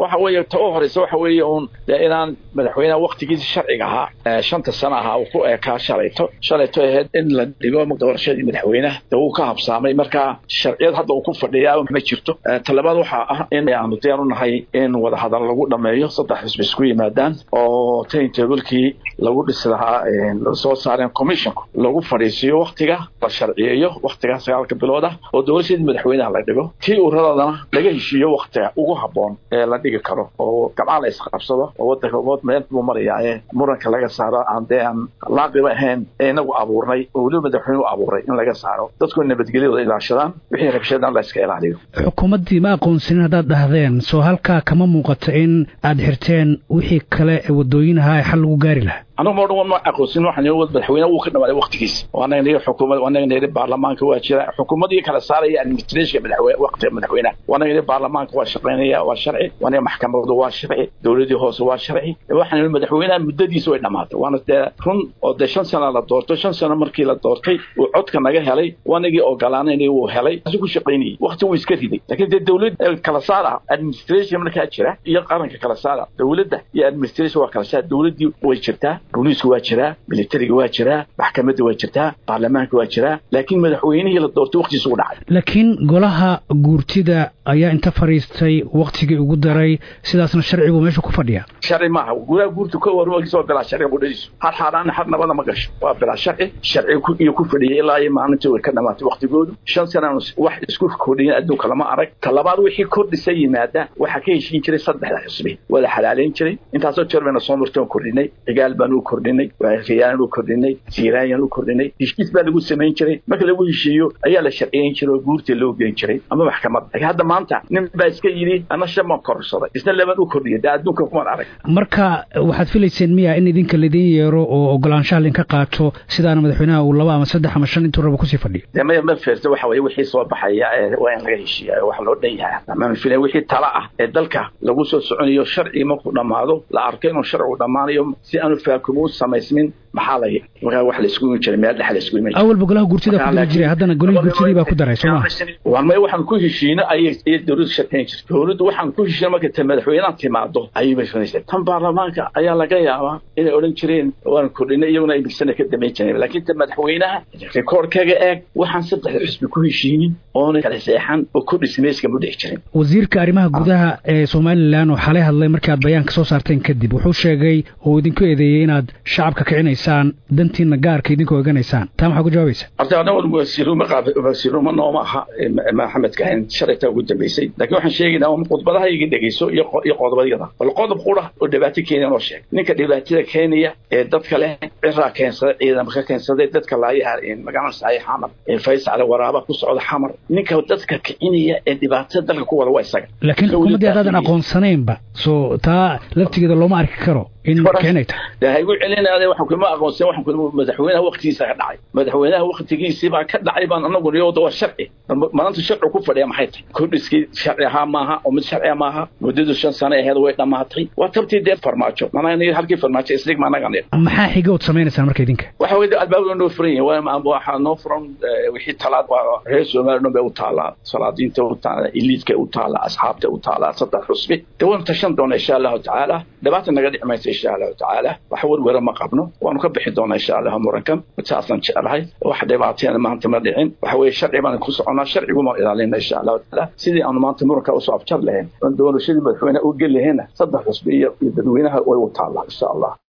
waxa weeye ta u horeysa waxa weeye uun dee inaan madaxweynaha waktigiisa sharciga ahaa shanta sano ahaa uu ku eekaa shalayto shalayto ahayd in la dhigo doorashadii madaxweynaha dee wuu ka habsaamay marka sharciyad hadda uu ku fadhiyaa ma jirto talabaad waxaa ah in aanu diyaar u nahay in wadahadal lagu dhameeyo saddex xisbi isku yimaadaan oo taintablekii lagu dhisi lahaa soo saareen commissionku lagu fadhiisiiyo waktiga la sharciyeeyo waktigaa sagaalka bilood ah oo doorashadii madaxweynaha la dhigo tii uuradoodana laga heshiiyo waktiga ugu haboon ee la dhigi karo oo gabcaan la isqabsado oo wadanka wood meel buu marayaa ee muranka laga saaro aan dee aan laaqiba ahayn ee inagu abuurnay oo weliba madaxweyne u abuuray in laga saaro dadku nabadgelyadooda ilaashadaan wixii rabshadaan la iska ilaaliyo xukuumaddii ma aqoonsanin haddaad dhahdeen soo halkaa kama muuqato in aad xirteen wixii kale ee wadooyin ahaa ee xal lagu gaari lahaa anagu ma odhan ma aqoonsin waxaan madaxweyne uu ka dhamaaday waktigiisa waanaga niri xukuumad waanaga niri baarlamaanka waa jira xukuumadii kala saaraya administrationka madaxweyne waqtiga madaxweynaha waanaga niri baarlamaanka waa shaqaynaya waa sharci waanaga maxkamadu waa sharci dowladii hoose waa sharci waxaan niri madaxweynaha muddadiisa way dhamaatay waana dee run oo dee shan sano la doorto shan sano markii la doortay uu codka naga helay waanagii ogolaanayna wuu helay asi ku shaqaynayay wakti wuu iska riday laakiin dee dowlad kala saar ah administration markaa jira iyo qaranka kala saara dowladda iyo administration waa kala saar dowladdii way jirtaa booliisku waa jiraa militariga waa jiraa maxkamadda waa jirtaa baarlamaanka waa jiraa laakiin madaxweynihii la doortay waktigiisa u dhacay laakiin golaha guurtida ayaa inta fadhiistay waktigii ugu daray sidaasna sharcigu meesha ku fadhiya sharci maaha golaha guurta ka warwagiisa waa bilaa sharciga qudhadiisu har xaaraana har nabada ma gasho waa bilaa sharci sharci iyo ku fadhiyay ilaa iyo maalintii way ka dhamaatay waktigoodu shan sanaan wax isku kordhiyan adduunka lama arag talabaad wixii kordhisa yimaada waxaa ka heshiin jiray saddexda xisbi wada xalaaleyn jiray intaasoo jeer bayna soo martay oon kordhinay cigaal baan u kordhinay waariyaan u kordhinay siiraayaan u kordhinay heshiis baa lagu samayn jiray marka lagu heshiiyo ayaa la sharciyeyn jiray oo guurta loo geyn jiray ama maxkamad laakiin hadda maanta nin baa iska yidhi ana shan baan korsaday isna laban u kordhiyay dee adduunka kumaan arag marka waxaad filayseen miya in idinka laidin yeero oo ogolaanshaha lainka qaato sidaana madaxweynaha uu laba ama saddex ama shan intuu rabo kusii fadhiyo dee maya ma feerta waxa weye wixii soo baxaya ee waa in laga heshiiya wax loo dhan yahay ama filay wixii tala ah ee dalka lagu soo soconayo sharci markuu dhammaado la arko inuu sharcigu dhammaanayo si aanu faakumo u samaysmin maxaa la markaa wax la isku imi jiray meel dhex la isku imi awalba golaha guurtida ku diri jiray haddana golihii guurtidii baa ku daray soo maha waan may waxaan ku heshiino ayay ayay dowladdu shaqayn jirtay dowladdu waxaan ku heshiino marka ta madaxweynaha timaado ayay bay samaysay tan baarlamaanka ayaa laga yaabaa inay odhan jireen waan kordhinay iyaguna ay bigsana ka damayn jireen laakiin ta madaxweynaha rikoorkaga eeg waxaan saddexda xisbi ku heshiinin oona kala seexan oo kordhis meeska ma dhex jirin wasiirka arrimaha gudaha ee somalilan oo xalay hadlay markii aad bayaanka soo saarteen kadib wuxuu sheegay oo idinku eedeeyey inaad shacabka kicinaysaan dantiina gaarka idinku oganaysaan taa maxaa ku jawaabaysa horta anagu wasiiruma wasiiruma nooma aha maxamed kahin shalayta ugu dambeysay laakiin waxaan sheegaynaa un khudbadaha iga dhegeyso iyo iyo qodobadyada bal qodob qura oo dhibaato keenaya noo sheeg ninka dhibaatada keenaya ee dadka leh ciraa keensaday ciidama ka keensaday dadka laayaha magaalada saxay xamar ee faysal waraaba ku socda xamar ninka dadka kicinaya ee dhibaatada dalka ku wada waa isaga laakiin xukuumaddii haddaadan aqoonsanaynba soo taa laftigeeda looma arki karo in kicinay tahay de ha igu celinaade waxaan kuma aqoonsan waxaan kuma madaxweynaha waktigiisa ka dhacay madaxweynaha waktigiisii baa ka dhacay baan anagu niyooda waa sharci maanta sharci ku fadhiya maxay tahay kordhiskii sharci ahaa maaha oo mid sharciya maaha muddadu shan sano aheed way dhammaatay waa tabtii dee farmaajo manaa halkii farmaajo islig maanaga nidh maxaa xiga ood samaynaysaa marka idinka waxa weye albaabda noo furan yahay waxaa noo furan wixii talaad waa reer soomaaliya dhan bay u taalaa salaadiinta u taala iliidka u taala asxaabta u taala saddex xusbi dee waynu tashan doona insha allahu tacaala dhibaata naga dhici maysa insha allahu tacaala wax werwera ma qabno waanu ka bixi doonaa insha allahu murankan saasaan jeclahay wax dhibaateena maanta ma dhicin waxa weeye sharci baan ku soconaa sharciguma ilaalina insha allahu tacaala sidii aanu maanta muranka usoo afjar lahayn oon doorashadii madaxweyne u geli lahayna saddex xusbi iyo dadweynaha way u taallaa insha allah